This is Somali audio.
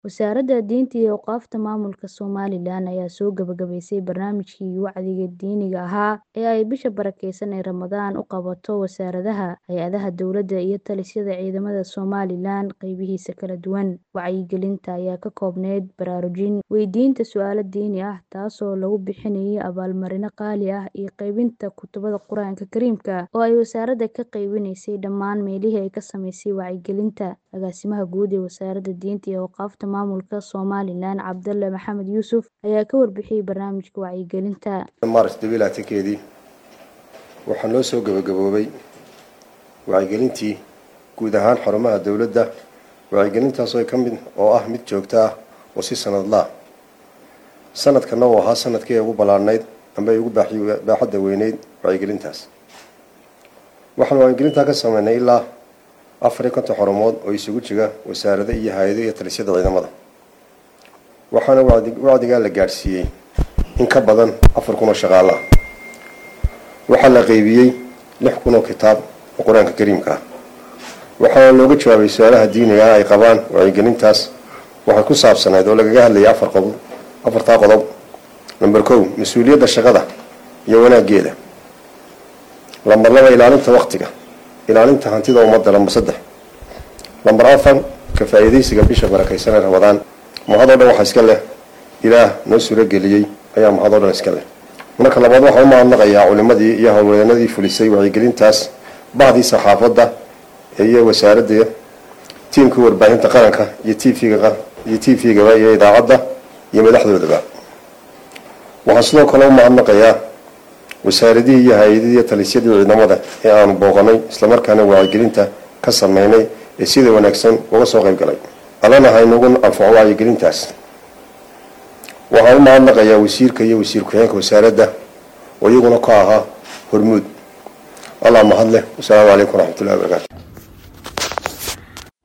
Wasaaradda Diinta iyo Awqaafta Maamulka Somalilan ayaa soo gabagabaysay barnaamijkii wacdiga diiniga ahaa ee ay bisha barakeysan ee Ramadaan u qabato wasaaradaha, hay'adaha dowladda iyo talisyada ciidamada Somalilan qaybihiisa kala duwan. Wacyigelinta ayaa ka koobnayd baraarujin, weydiinta su'aalo diini ah, taasoo lagu bixinayay abaalmarino qaali ah, iyo qaybinta kutubada Qur'aanka Kariimka oo ay wasaaradda ka qaybinaysay dhammaan meelihii ay ka samaysay wacyigelinta. Agaasimaha Guud ee Wasaaradda Diinta iyo Awqaafta Maamulka Somalilan Cabdalle Maxamed Yuusuf ayaa ka warbixiyay barnaamijka wacyigelinta. Maaris keedii waxaa noo soo gabagaboobay wacyigelintii guud ahaan xarumaha dowladda wacyigelintaas oo ka mid oo ah mid joogto ah oo si sanadla ah sanadkana uu ahaa sanadkii ay ugu ballaadhnayd amba ay ugu baaxadda weyneyd wacyigelintaas waxaan wacyigelintaa ka sameynay ilaa afar iyo konton xarumood oo isugu jira wasaarado iyo hay-ado iyo talisyada ciidamada waxaana wacdigaa la gaadhsiiyey in ka badan afar kun oo shaqaale ah waxaa la qeybiyey lix kun oo kitaab oo qur-aanka kariimka ah waxaana looga jawaabay su-aalaha diiniga ah ay qabaan wacyigelintaas waxay ku saabsanayd oo lagaga hadlayay afar qodob afartaa qodob number kow mas-uuliyadda shaqada iyo wanaageeda lambar laba ilaalinta waktiga ilaalinta hantida ummadda lambar saddex lambar afar ka faa-iidaysiga bisha barakeysan ee ramadaan mahadoo dhan waxaa iska leh ilaah noo suurageliyey ayaa mahadoo dhan iska leh marka labaad waxaan u mahadnaqayaa culimadii iyo howlwadanadii fulisay wacyigelintaas bahdii saxaafadda iyo wasaaradda tiimkii warbaahinta qaranka iyo tvga iyo t v-gaba iyo idaacadda iyo madaxdoodaba waxaan sidoo kale u mahadnaqayaa wasaaradihii iyo hay-adihii iyo talisyadii ciidamada ee aanu booqanay islamarkaana wacyigelinta ka sameynay ee sida wanaagsan uga soo qayb galay allana haynugu anfaco wacyigelintaas waxaan u mahadnaqayaa wasiirka iyo wasiir ku-xigeenka wasaaradda oo iyaguna ka ahaa hormuud allah mahad leh wasalaamu calaykum waraxmatullahi wabarakaatu